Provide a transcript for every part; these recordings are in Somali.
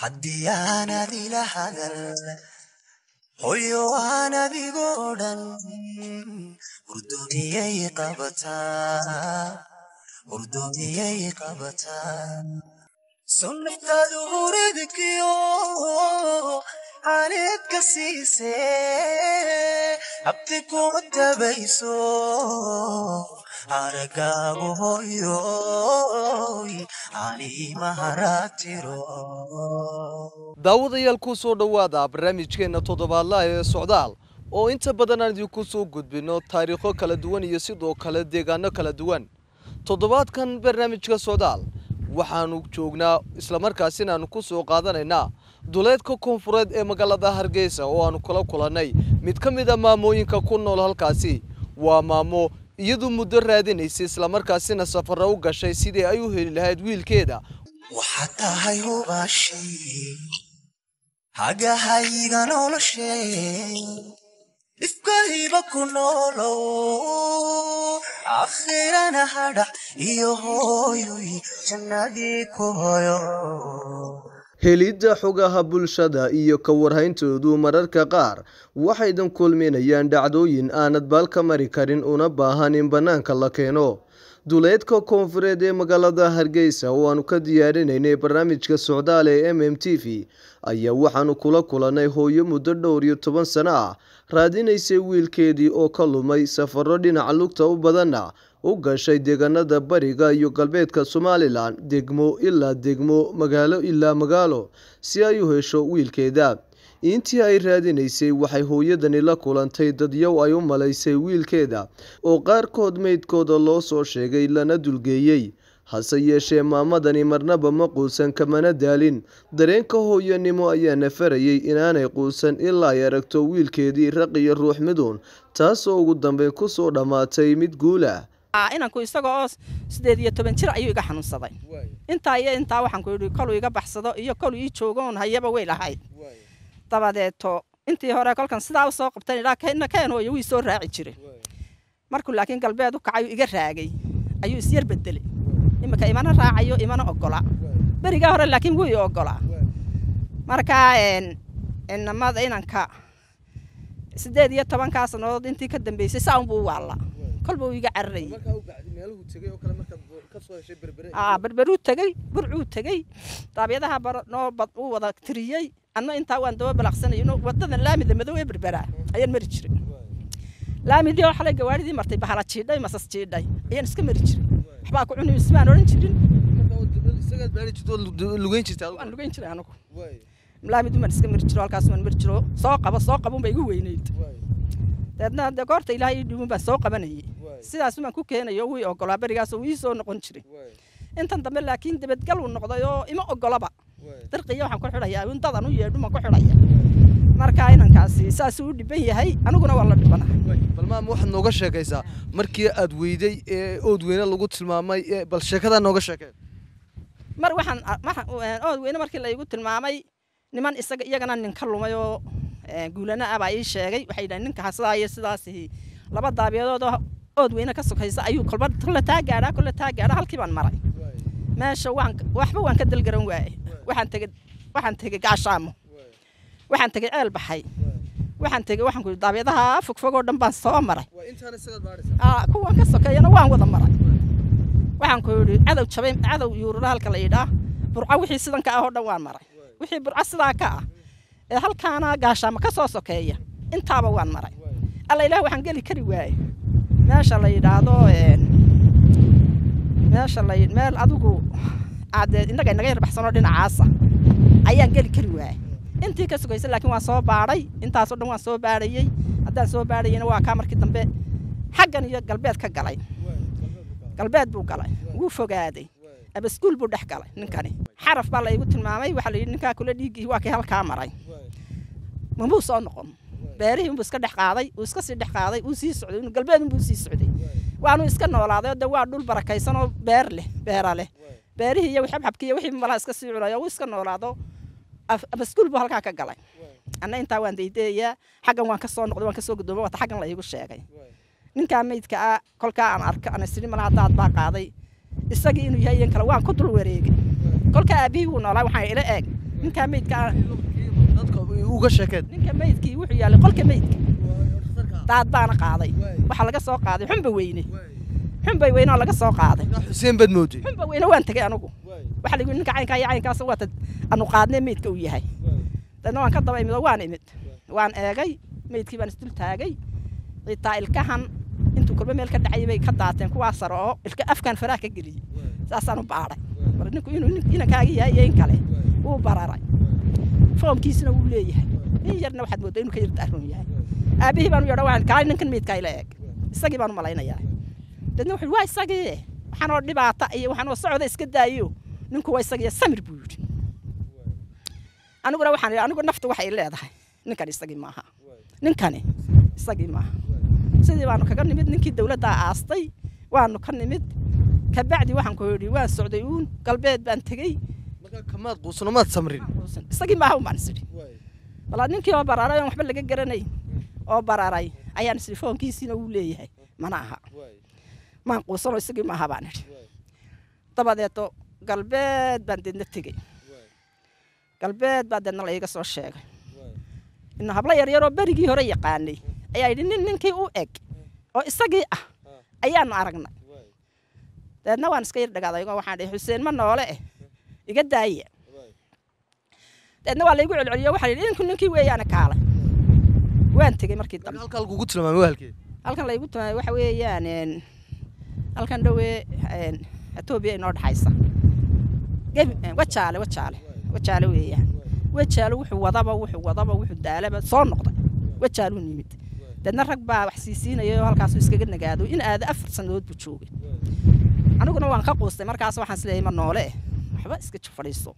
haddii aanad ila hadal hoyo aan adigoo dhan hurdoomiyay qabataa hurdoomiyay qabataa sunnataadu huridkiyo aaneed ka siise habti kuma tabayso aragaagu hoyoy ani maharatiro daawadayaal ku soo dhowaada barnaamijkeenna toddobaadlaha ee socdaal oo inta badan aan idinku soo gudbino taariikho kala duwan iyo sidoo kale deegaano kala duwan toddobaadkan barnaamijka socdaal waxaanu joognaa islamarkaasina aanu ku soo qaadanaynaa duleedka koonfureed ee magaalada hargeysa oo aanu kula kulannay mid ka mid a maamooyinka ku nool halkaasi waa maamo iyadu muddo raadinaysay islamarkaasina safara u gashay sidii ay u heli lahayd wiilkeeda waxaad tahay hubaashii hagahayga noloshee dhifkayba ku noolow akhirana hadhac iyo hooyoy jannadii ku hoyo helidda xogaha bulshada iyo ka warhayntoodu mararka qaar waxaydan kulminayaan dhacdooyin aanad baal ka mari karin una baahan in bannaanka la keeno duleedka koonfureed ee magaalada hargeysa oo aanu ka diyaarinaynay barnaamijka socdaal ee m m t v ayaa waxaanu kula kulannay hooyo muddo dhowr iyo toban sano ah raadinaysay wiilkeedii oo ka lumay safaro dhinaca lugta u badanna u gashay deegaanada bariga iyo galbeedka somalilan degmo ilaa degmo magaalo ilaa magaalo si ay u hesho wiilkeeda intii ay raadinaysay waxay hooyadani la kulantay dadyow ay u malaysay wiilkeeda oo qaarkood meydkooda loo soo sheegay lana dulgeeyey hase yeeshee maamadani marnaba ma quusan kamana daalin dareenka hooyanimo ayaa nafarayay inaanay quusan ilaa ay aragto wiilkeedii raq iyo ruux miduun taasoo ugu dambeyn kusoo dhammaatay mid guulah inanku isaga oo sideed iyo toban jir ayuu iga xanuunsaday intaa iyo intaa waxaan ku yidhi koluu iga baxsado iyo koluu ii joogoon hayaba way lahayd dabadeeto intii hore kolkan sidaa u soo qabtan idhaa keenna keen hooyo wii soo raaci jiray markuu laakiin galbeed u kacay iga raagay ayuu isyar bedelay iminka imana raacayo imana ogola berigaa hore laakiin wuu i ogolaa markaa inamada inanka sideed iyo tobankaa sannadood intii ka dambeysay saa unbuu u waalla kolba uu iga cararayay berberuu tegey burcuu tegey daabyadaha noo uu wada tiriyey anna intaa waan daba balaqsanay wadadan laamida madow ee berberaa ayaan mari jiray laamidii oo xalay gawaadhidii martay bahala jiidhay masas jiidhay ayaan iska mari jiray waxbaa ku cuni ismaan odhan jirin waan lugeyn jiray anigu laamidii maan iska mari jiro halkaas waan mari jiro soo qaba soo qabun ba igu weynayd deedna de goorta ilaahay ii dhiibun baan soo qabanayay sidaas baan ku keenayo wii ogolaa berigaas uu ii soo noqon jiray intan dambe laakiin debadgal uu noqday oo ima ogolaba dirqiya waxaan ku xidhayaa indadan u yeedhu maan ku xidhaya marka inankaasi saasuu u dhiban yahay aniguna waa la dhibana bal maama waxaad nooga sheekaysaa markii aad weyday ee ood weyne lagu tilmaamay bal sheekadaa nooga sheekeen mar waxaan ood weyne markii la igu tilmaamay niman isaga iyagana nin ka lumay oo guulana ah baa ii sheegay waxay yidhahen ninka sidaa iyo sidaas laba daabiyadood oo ood weyne ka sokaysa ayuu kolba kolle taa gaadhaa kolle taa gaadhaa halkii baan maray meesha waan waxba waan ka dalgaran waaye waxaan tegey waxaan tegey gaashaamo waxaan tegey ceel baxay waxaan tegey waxaan ku daabyadaha fogfog oo dhan baan soo maray kuwan ka sokeeyana waan wada maray waxaan ku yidhi cadow jabay cadow yuurura halka la yidhaa burco wixii sidan ka ah oo dhan waan maray wixii burco sidaa ka ah ee halkaana gaashaamo ka soo sokeeya intaaba waan maray alla ilaah waxaan geli kari waaye meesha la yidhaahdo meesha la meel adigu aadee innaga inaga yar baxsanoo dhinacaasa ayaan geli kari waaye intii ka sugaysa laakiin waan soo baadhay intaasoo dhan waan soo baadhayey haddaan soo baadhayeyna waa kaa markii dambe xaggan iyo galbeed ka galay galbeed buu galay wuu fogaaday abaskuul buu dhex galay ninkani xaraf baa la igu tilmaamay waxaa la yidhi ninkaa kula dhiiggii waa kii halkaa maray mamuu soo noqon beerihii unbuu iska dhex qaaday uu iska sii dhex qaaday uu sii socday inu galbeed unbuu sii socday waanu iska noolaaday oo de waa dhul barakaysan oo beer leh beera leh beerihii iyo xabxabkii iyo wixii malaha iska sii cunaya uu iska noolaado abaskuul buu halkaa ka galay anna intaa waan daydayayaa xaggan waan ka soo noqday waan ka soo guddoomay wata xaggan la iigu sheegay ninkaa meydka ah kolkaa aan arko ana sidhi malaha daad baa qaaday isagii inuu yahay iyan kale waan ku dul wareegay kolkaa aabbihii wuu noolaa waxaan ila eeg ninkaa meydka dadka uga sheekeen ninka meydkii wuxuu yaalay qolka meydka daad baana qaaday waxaa laga soo qaaday xunba weyne xunba weyne oo laga soo qaaday xuseen baad mooday xunba weyne waan tegay anigu waxaa lagu ninka caynkaa iyo caynkaas waata anu qaadnee meydka uu yahay dadna waan ka daba imid oo waan imid waan eegay meydkii baan isdul taagay xitaa ilkahan intuu kolba meel ka dhacay bay ka daateen kuwaa sare oo ilka afkan faraha ka geliyey saasaan u baadhay mar ninku inuu nin- inankaaga yahay iyo in kale wuu bararay foomkiisina wuu leeyahay in yarna waxaad mooddaa inuu ka yar daaroon yahay aabihii baan u yeedha waan kaalay ninkan meydkaa ila eeg isagii baan u malaynayaa dadna wuxuu waa isagii waxaan oo dhibaata iyo waxaan oo socda iska daayo ninku waa isagii samir buu yidhi aniguna waxaan idhi anigu naftu waxay leedahay ninkan isagii maaha ninkani isagii maaha sidii baanu kaga nimid ninkii dawladdaa aastay waanu ka nimid kabacdi waxaan ku yidhi waan socday uun galbeed baan tegey markaa kamaad quusano maad samrin isagii maaha un baan isidhi walaa ninkii oo bararay oon waxba laga garanayn oo bararay ayaan isidhi foonkiisiina wuu leeyahay mana aha maan quusano isagii maaha baan idhi dabadeeto galbeed baan deedna tegey galbeed baa deedna la iiga soo sheegay ina hablo yaryaroo berigii hore yaqaanay ayaa yidhi nin ninkii u eg oo isagii ah ayaanu aragnay dabeedna waan iska yar dhagaaday oo waxaan dhihi xuseen ma noole eh iga daaya dabeedna waa laygu celceliyo waxaa yidhi ninku ninkii weeyaana kaalay waan tegey markii dambe halkaa lagugu tilmaamay waalkeed halkan laygu tumaay waxa weeyaan een, halkan dhowee een, etoobiya inoo dhexaysa gebi een, wajaale wajaale wajaale weeyaan wajaale wuxuu wadaba wuxuu wadaba wuxuu daalaba soo noqday wajaaluu nimid deedna rag baa wax siisiinaya oo halkaasuu iskaga nagaado in aada afar sannadood buu joogay aniguna waan ka quustay markaas waxaan isleeyahay ma noole eh waxba iska ji fadhiiso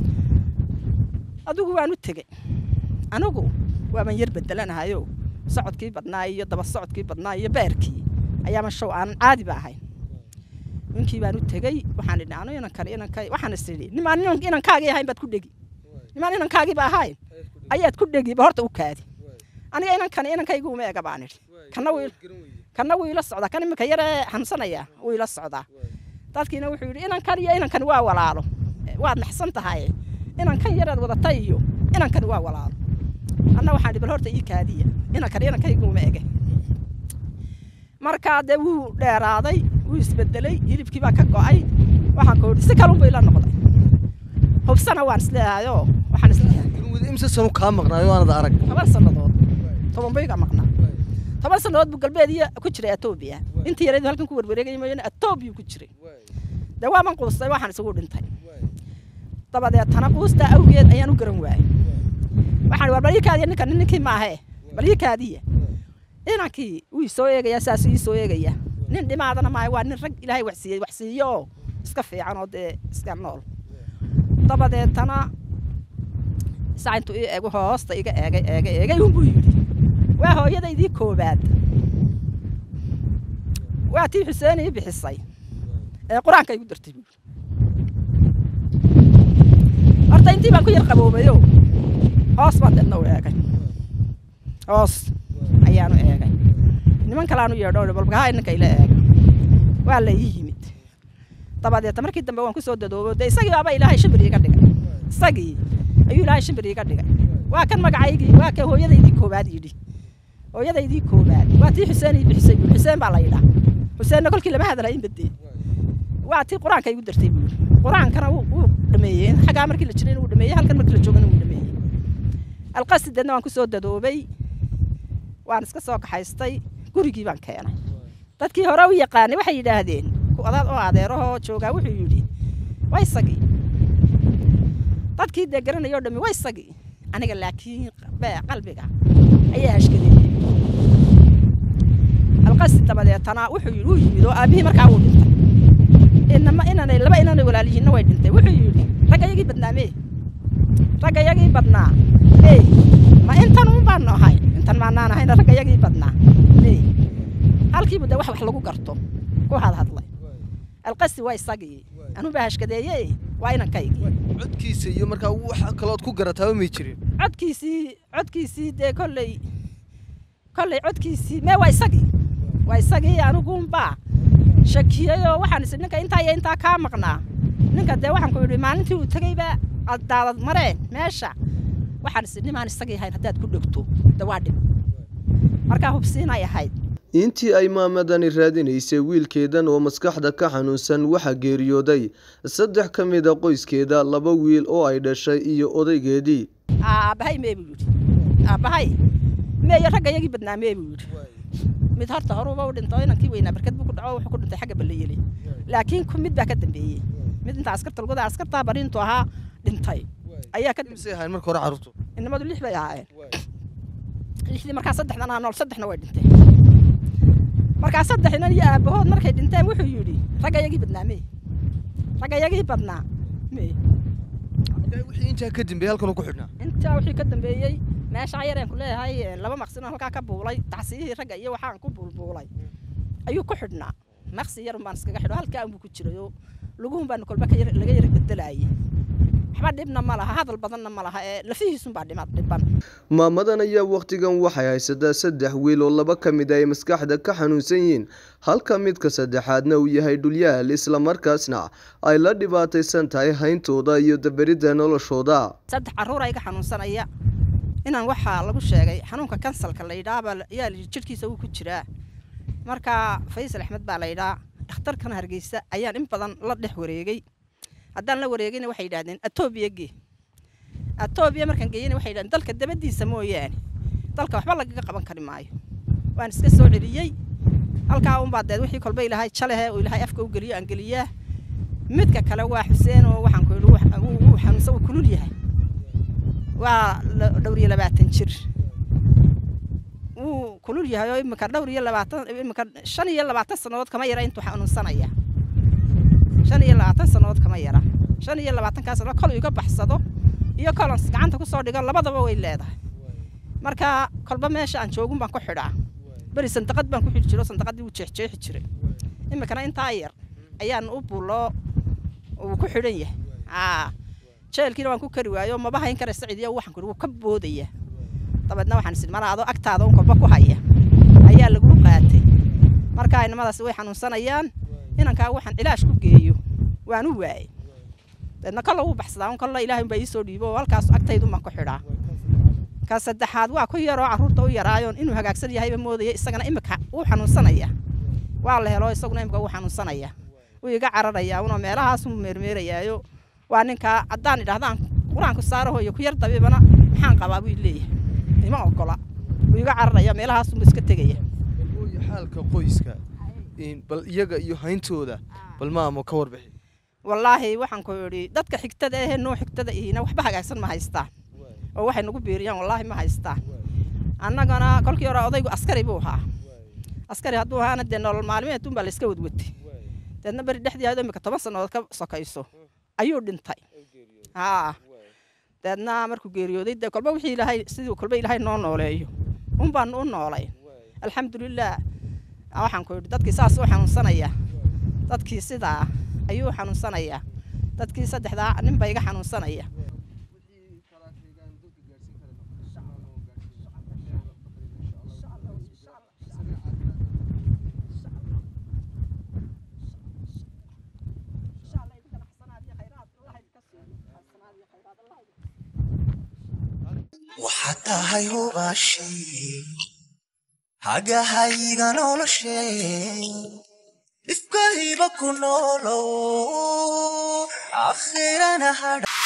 adigu waan u tegey anigu waaban yar bedelanahayo socodkii badnaa iyo daba socodkii badnaa iyo beerkii ayaama show aanan caadiba ahayn ninkii baan u tegey waxaan idhi anu inankan inanka waxaan is idhi nimaan inan- inankaagii ahayn baad ku dhegi nimaan inankaagiiba ahayn ayaad ku dhegi ba horta u kaadi aniga inankan inankaygu uma ega baan idhi kana wuu kana wuu ila socdaa kan iminka yaree xamsanaya wuu ila socdaa dadkiina wuxuu yidhi inankan iyo inankan waa walaalo Eh, waad naxsan tahay inankan yaraad wadatay iyo inankani waa walaalo anna waxaan idhi bal horta ii kaadiya inankan inankaygu uma ege markaa dee wuu dheeraaday wuu isbedelay hilibkii baa ka go'ay waxaan ku idhi si kalunbu ila noqday hubsana waan isleehayoo waxaan isleeyahay imse sanu kaa maqnaayo aanad arag toban sannadood toban bayga maqnaa toban sannadood buu galbeed iyo ku jiray etoobiya intii yareedu halkan ku warwareegay mooyaane etoobiya ku jiray dee waaban quustay waxaan isugu dhintay dabadeetana quustaa awgeed ayaan u garan waayay waxaan war bal ii kaadiya ninkan ninkii maahe bal ii kaadiya inankii wuu soo eegayaa saasuu ii soo eegaya nin dhimaadana maahe waa nin rag ilaahay wax siiyey wax siiyo oo iska fiican oo dee iska nool dabadeetana saa intuu ii eego hoosta iga eegay eegay eegay unbuu yidhi waa hooyadaydii koobaad waa tii xuseen ii bixisay ee qur-aanka igu dartay buu yidhi horta intii baan ku yar qaboobayo hoos baan deedna u eegay hoos ayaanu eegay niman kalaanu yeedho balbakaha ninka ila eega waa la ii yimid dabadeeta markii dambe waan ku soo dadoobo dee isagii baaba ilaahay shimbir iiga dhigay isagii ayuu ilaahay shimbir iiga dhigay waa kan magacaygii waa kan hooyadaydii koobaad yidhi hooyadaydii koobaad waa tii xuseen ii bixisay buuri xuseen baa la yidhaa xuseenna kolkii lama hadala in badee waa tii qur-aanka igu dartay buuri qur-aankana wuu wuu dhameeyey xaggaa markii la jirayna wuu dhameeyey halkan markii la joogana wuu dhameeyey alqasi deedna waan ku soo dadoobay waan iska soo kaxaystay gurigii baan keenay dadkii hore u yaqaanay waxay yidhaahdeen ku odaad oo adeerahoo joogaa wuxuu yidhi waa isagii dadkii dee garanayoo dhammi waa isagii aniga laakiin be- qalbiga ayaa hashkadeeyey alqasi dabadeetana wuxuu yidhi wuu yimid oo aabihii markaa wuu dhintay inama inanay laba inanay walaalihiinna way dhintay wuxuu yidhi ragga yagii badnaa mee ragga yagii badnaa ee ma intan un baanu ahay intan maanaan ahayna ragga yagii badnaa ee halkiibu dee wax wax lagu garto ku hadhadlay alqasi waa isagii anuu baa hashkadeeye waa inankaygii codkiisa iyo markaa wax kalood ku garataaba may jirin codkiisii codkiisii dee kolley kolley codkiisii mee waa isagii waa isagii aniguunbaa shakiyeyoo waxaan isi ninka intaa iyo intaa kaa maqnaa ninka dee waxaan ku yidhi maalintii uu tegeyba aad daadad mareen meesha waxaan is nimaan isagii ahayn haddaad ku dhegto de waa dhib markaa hubsiinay ahayd intii ay maamadani raadinaysay wiilkeedan oo maskaxda ka xanuunsan waxaa geeriyooday saddex ka mid a qoyskeeda laba wiil oo ay dhashay iyo odaygeedii aabbahay mee buu yidhi aabbahay meeyo ragga yagii badnaa mee buu yidhi mid horta horuba u dhinto inankii weynaa barkad buu ku dhaco wuxuu ku dhintay xagga ballayeli laakiin ku mid baa ka dambeeyey mid inta askarta lugada askartaa bariintu ahaa dhintay ayaa ka misay ahayn marka hore carruurtu inamadu lix bay ahaayeen lixdii markaa saddexdan aa nool saddexna way dhinteen markaa saddexnan iyo aabbahood markay dhinteen wuxuu yidhi ragga yagii badnaa mee ragga yagii badnaa mee wixii intaa ka dambeeyey halkan ku xidhnaa intaa wixii ka dambeeyey meeshaa yareen ku leeyahay laba maqsin oo halkaa ka buulay tacsiyihii ragga iyo waxaan ku buulbuulay ayuu ku xidhnaa maqsi yarun baan iskaga xidho halkaa unbuu ku jiray oo luguhun baan kolba ka yar- laga yara bedelaayay waxba dhibna ma laha hadal badanna ma laha ee lafihiisunbaa dhima dhiban maamadan ayaa wakhtigan waxay haysataa saddex wiil oo laba ka mid ay maskaxda ka xanuunsan yihiin halka midka saddexaadna uu yahay dhulyaal islamarkaasna ay la dhibaataysan tahay hayntooda iyo daberidda noloshooda saddex carruur iga xanuunsanaya inaan waxaa lagu sheegay xanuunka kansalka la yidhaahbaa ayaa la yidhi jidhkiisa wuu ku jiraa marka faysal axmed baa la yidhaa dhakhtarkan hargeysa ayaan in badan la dhex wareegay haddaan la wareegayna waxay yidhahdeen atoobiya gee atoobiya markaan geeyana waxay yidhahdeen dalka dabadiisa mooyaane dalka waxba lagaga qaban kari maayo waan iska soo celiyey halkaa unbaa deed wixii kolba ilaahay jalehe oo ilaahay afka u geliyo aan geliyaa midka kale waa xuseen oo waxaan ku yidhi wuu- wuu wuu xanuunsan wuu kulul yahay waa la- dhowr iyo labaatan jir wuu kulul yahay oo imika dhowr iyo labaatan imika shan iyo labaatan sannadood kama yara intuu xanuunsanaya shan iyo labaatan sannadood kama yara shan iyo labaatankaa sannadood kol iga baxsado iyo kolon gacanta kusoo dhigo labadaba way leedahay marka kolba meesha aan joogun baan ku xidhaa beri sandaqad baan ku xidhi jiro sandaqadii wuu jeexjeexi jiray imikana intaa yar ayaan u bulo uu ku xidhan yahay aa jeelkiina waan ku kari waayo maba hayn kara saciidiya waxaan kuri wuu ka boodaya dabeedna waxaan isin mala adoo agtaada un kolba ku haya ayaa lagu qaatay marka inamadaasi way xanuunsanayaan inankaa waxaan cilaash ku geeyo waan u waayey dabeedna kolla wuu baxsadaa un kolla ilaahay unbaa iisoo dhiibo oo halkaas agtaydun baan ku xidhaa ka saddexaad waa ku yaroo carruurta u yaraayoon inuu hagaagsan yahayba moodaya isagana imika wuu xanuunsanaya waa la helo isaguna imika wuu xanuunsanaya wuu iga cararayaa unoo meelahaasuu meermeerayaayo waa ninkaa haddaan idhahdaan qur-aanku saarahoyo ku yar dabibana maxaan qabaa buu leeyahay ima ogola wuu iga cararaya meelahaasuu iska tegaya hooyo xaalka qoyska bal iyaga iyo hayntooda bal maamo ka warbixi wallaahi waxaan ku idhi dadka xigtada ahee noo xigtada ihina waxba hagaagsan ma haystaan oo waxay nagu biiriyaan wallaahi ma haystaan annagana kolkii hore odaygu askari buu ahaa askari hadduu ahaana dee nolol maalmeedun baa layska wadwatay deedna beri dhexdii ahayd oo imika toban sannadood ka sokayso ayuu dhintay haa deedna markuu geeriyooday dee kolba wixii ilaahay sidii kolba ilaahay noo nooleeyo un baan u noolay alxamdulilah waxaan ku idhi dadkii saas u xanuunsanaya dadkii sidaa ayuu xanuunsanayaa dadkii saddexdaa nin ba iga xanuunsanaya waxaad tahay hubaashii hagahayga noloshee ifkayba ku noolow akhirana hadha